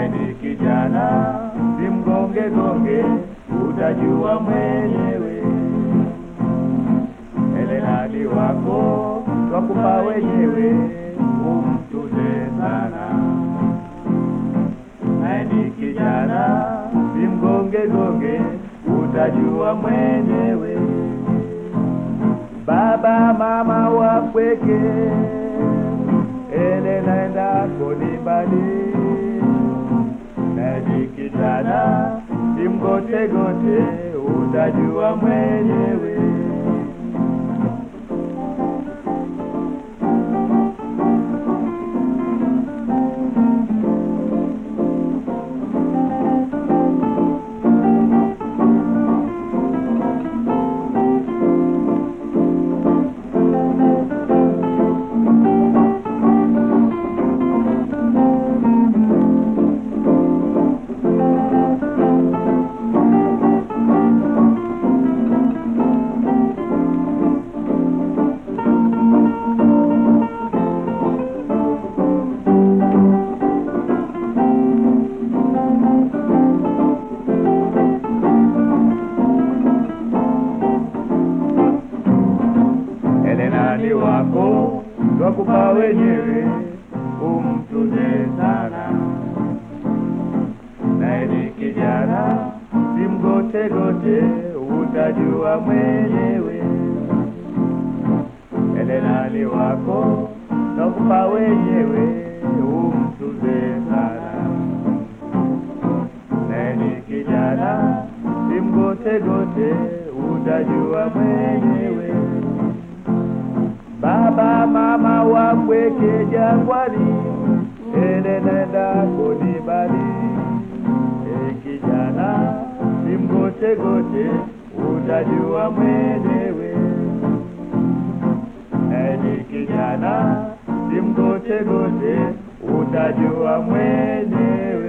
naye ni kijana, simgonge gonge, utajua mwenyewe. Elenadi wako twakupa wenyewe, umtuze sana. Naye ni kijana, simgonge gonge, utajua mwenyewe. Baba mama wapweke, ele naenda konibali naye kijana, simgote gote, utajua mwenyewe. Elenadi wako twakupa wenyewe, umtuze sana. Naye ni kijana, simgote gote, utajua mwenyewe. Elenadi wako twakupa wenyewe, umtuze sana. Naye ni kijana, simgote gote, utajua mwenyewe. Baba mama wapweke jangwani, ele nenda konibali. E kijana, simgote gote, utajua mwenyewe. E ni kijana, simgote gote, utajua mwenyewe.